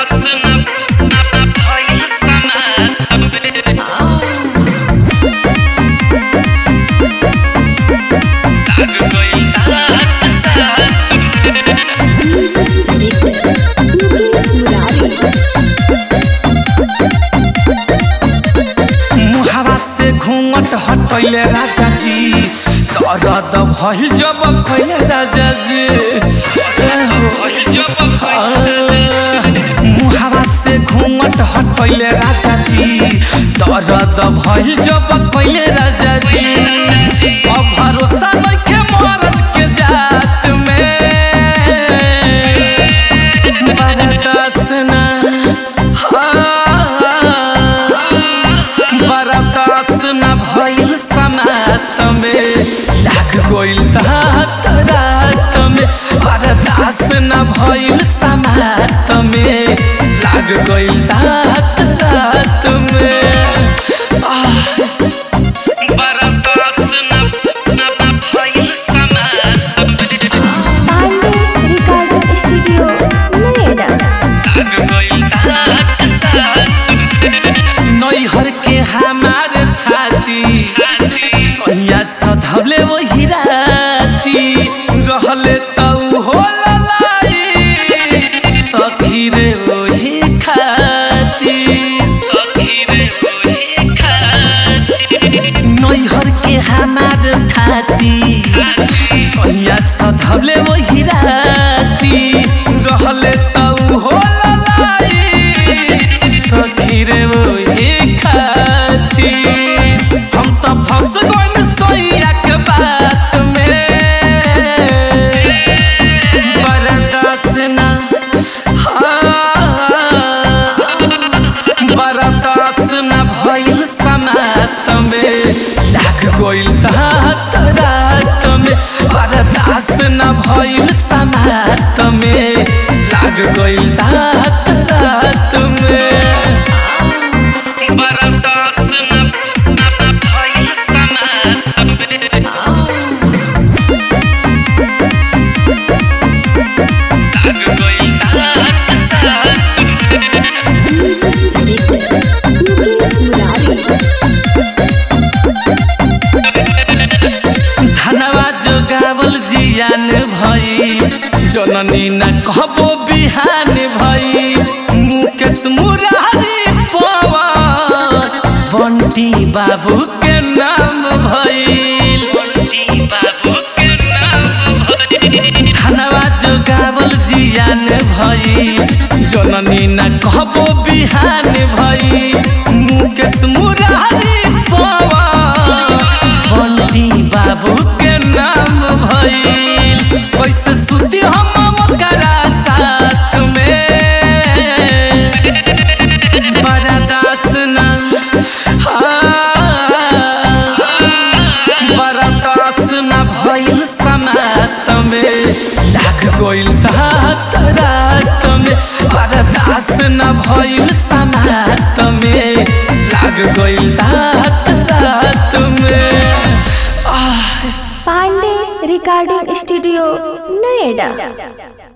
मुहावा से घूंघट हटैले राजा जी दर्द भइल जब कैले राजा जी मुहावा से घूंघट हटैले राजा जी दर्द भइल जब कैले राजा जी अब भरोसा नइखे मरद के जात में बरदास ना बरदास न भइल समात में लाग गइल तात रात में बरदास न भइल समात में लाग गइल तात रात में आह, बरदास न न भइल समात पांडे रिकॉर्डिंग स्टूडियो नोएडा नैहर के हमार थाती सैया सधवले वही राती रहले तऊ हो ललाई सखी रे वही खाती नैहर के हमार थाती सैया सधवले वही राती रहले तऊ हो ललाई सखी रे वही खाती हम तो फंस गइल सैया के बात में बरदास ना बरदास न भइल समात में लाग गइल तात रात में बरदास न भइल समात में लाग गइल तात रात में बरदास न न भइल समात में लाग गइल तात मुकेश मुरारी धनवा जो गावल जियान भई जननी न कहबो बिहान भई मुकेश मुरारी पवन बंटी बाबू के नाम भइल धनवा जो गावल जियान भई जननी न कहबो बिहान भई मुकेश मुरारी पवन बंटी बाबू के नाम भइल कैसे सुती हम ओकरा साथ में बरदास ना बरदास न भइल समात में लाग गइल तात रात में बरदास न भइल समात में लाग गइल तात रात में आह पांडे रिकॉर्डिंग स्टूडियो नोएडा